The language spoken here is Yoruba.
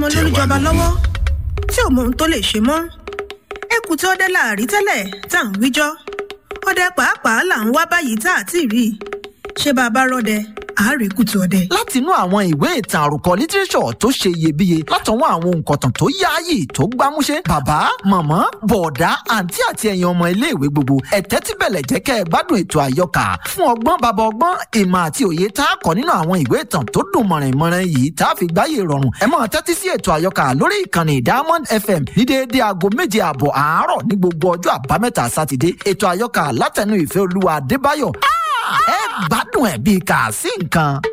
ọmọ lóríjọba lọ́wọ́ tí ò mọ ohun tó lè ṣe mọ́ ẹkùn tí ọdẹ láàrí tẹ́lẹ̀ tá à ń wíjọ́ ọdẹ pàápàá là ń wá báyìí tá à tí ì rí i ṣé bá a bá rọdẹ àárí kùtù ọdẹ. látinú àwọn ìwé ìtàn àròkọ lítírẹ́sọ̀ tó ṣe iyebíye látọwọ́ àwọn òǹkọ̀tàn tó yáàyè tó gbámúṣé bàbá màmá bọ̀ọ̀dá àǹtí àti ẹ̀yin ọmọ iléèwé gbogbo ẹ̀tẹ́ tí bẹ̀lẹ̀ jẹ́ kẹ́ ẹ gbádùn ètò àyọkà fún ọgbọ́n bàbá ọgbọ́n ìmọ̀ àti òye tá a kọ́ nínú àwọn ìwé ìtàn tó dùn mọ̀rìnmọ̀rìn yìí tá a fi gbáyé rọrùn ẹ máa tẹ́tí sí ètò àyọkà lórí ìkànnì diamond fm ní déédé aago méje ààbọ̀ àárọ̀ ní gbogbo ọjọ́ àbámẹ́ta sátidé ètò àyọkà látẹnu ìfẹ́ olúwa adébáyọ̀ ẹ gbádùn ẹ̀ bíi kà sí nǹkan.